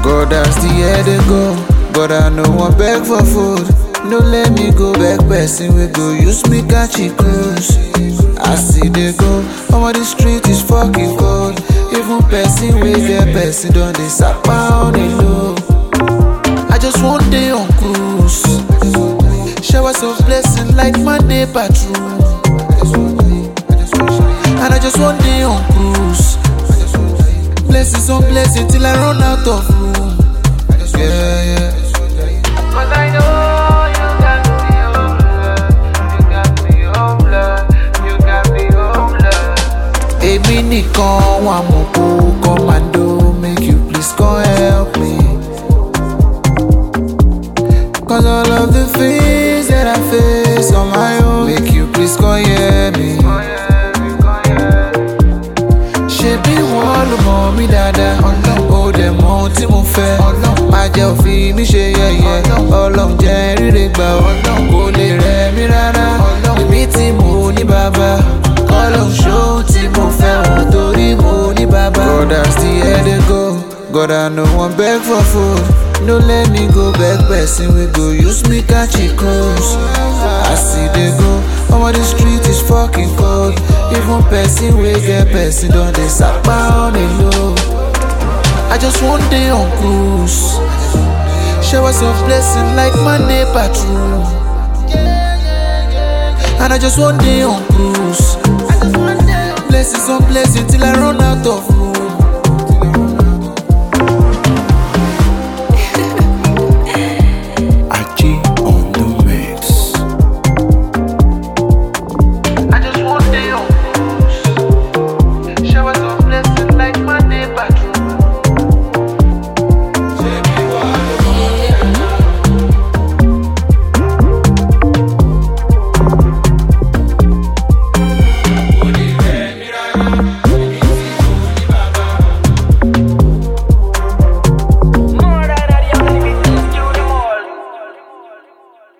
God as the year dey go, God I no wan beg for food. No let me go beg person we go use me catch a cruise. I see they go, omo the street is fucking cold. Even person we get person don dey sapa on the low. I just want day on cruise. Showers of blessing like Monday patrol. And I just want day on cruise. Blessings on blessings till I run out of room. Yeah, yeah. Cause I know you got me homeless. You got me homeless. You got me homeless. Èmi nìkan wà mọ̀ kó commando make you please come help me. Cause all of the things that I face on my own make you please come hear me. Ṣebí wọ́n ló mọ̀ mí dáadáa, ó dẹ̀ mọ ohun tí mo fẹ́. Má jẹ́ òfin mi ṣe yẹ̀yẹ́, ọlọ́run jẹ́ ríre gbà ọ́, kò lè rẹ̀ mí rárá. Èmi tí mo ní bàbá, ọlọ́run ṣóhun tí mo fẹ́ wọ́n torí mo ní bàbá. God as the year dey go, God I no wan beg for food. No let me go beg person we go use me catch a cruise. As e dey go, omo the street is fucking cold. Even person we get person don dey sapa on the low. I just want day on cruise. Showers of blessing like Monday patrol. And I just want day on cruise. Blessings on blessings till I run out of